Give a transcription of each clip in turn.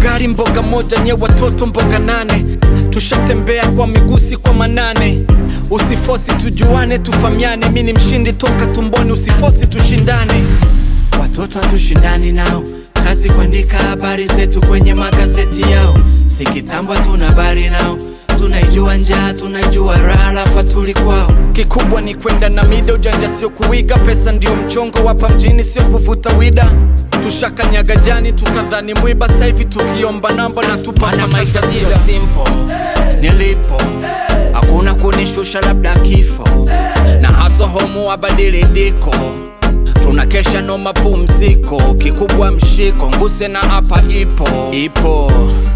ugali mboga moja nye watoto mboga nane tushatembea kwa migusi kwa manane usifosi tujuane tufamiane mi ni mshindi toka tumboni usifosi tushindane watoto hatushindani nao kazi kuandika habari zetu kwenye magazeti yao si kitambo tuna habari nao tunaijua njaa tunaijua raha lafa tuli kwao kikubwa ni kwenda na mida ujanja sio kuiga pesa ndio mchongo wapa mjini sio kuvuta wida tushakanyaga jani tukadhani mwiba saivi tukiomba namba na tupana maisha sio simple nilipo hakuna kunishusha labda kifo na haso homu abadili diko tunakesha no mapumziko kikubwa mshiko nguse na hapa ipo ipo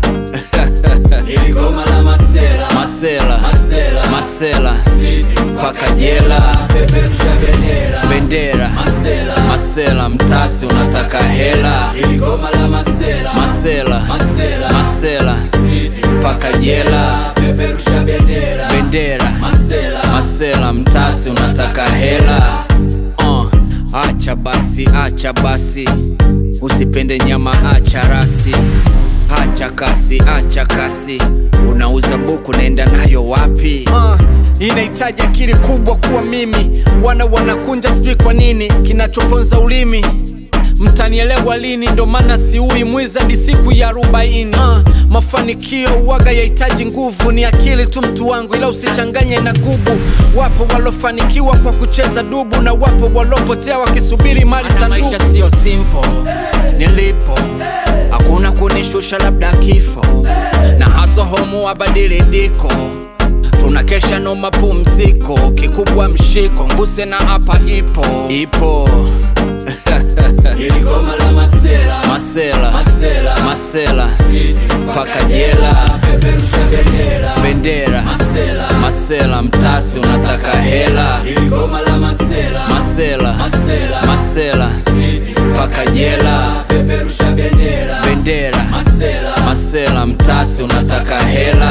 Iligoma la masela masela Masela. masela Sisi mpaka jela peperusha bendera bendera Masela. masela mtasi unataka hela Iligoma la masela masela Masela. masela Sisi mpaka jela peperusha bendera bendera Masela masela mtasi unataka hela uh, acha basi acha basi usipende nyama acha rasi acha kasi acha kasi unauza buku naenda nayo wapi uh, inahitaji akili kubwa kuwa mimi wana wanakunja sijui kwa nini kinachoponza ulimi mtanielewa lini ndo maana siui mwiza hadi siku ya arobaini uh, mafanikio uwaga yahitaji nguvu ni akili tu mtu wangu ila usichanganye na gubu wapo walofanikiwa kwa kucheza dubu na wapo walopotea wakisubiri mali za maisha sio simple nilipo hakuna kunishusha labda kifo na haso homu abadili diko tunakesha no mapumziko kikubwa mshiko nguse na hapa ipo ipo Iligoma la masela masela Masela. masela Sisi mpaka jela peperusha bendera bendera Masela. masela mtasi unataka hela Iligoma la masela masela Masela. masela Sisi mpaka jela peperusha bendera bendera Masela masela mtasi unataka hela